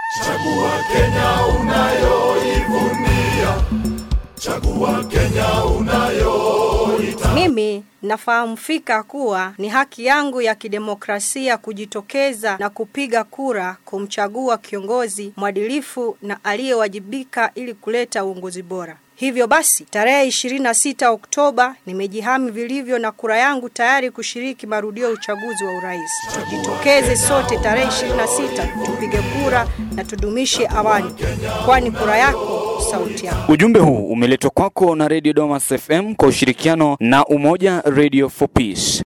Chagua Kenya unayoivunia, chagua Kenya unayoita. Mimi nafahamu fika kuwa ni haki yangu ya kidemokrasia kujitokeza na kupiga kura kumchagua kiongozi mwadilifu na aliyewajibika ili kuleta uongozi bora. Hivyo basi, tarehe 26 Oktoba nimejihami vilivyo na kura yangu tayari kushiriki marudio ya uchaguzi wa urais. Tujitokeze sote tarehe 26 tupige kura na tudumishe amani, kwani kura yako sauti yako. Ujumbe huu umeletwa kwako na Radio Domas FM kwa ushirikiano na Umoja Radio for Peace.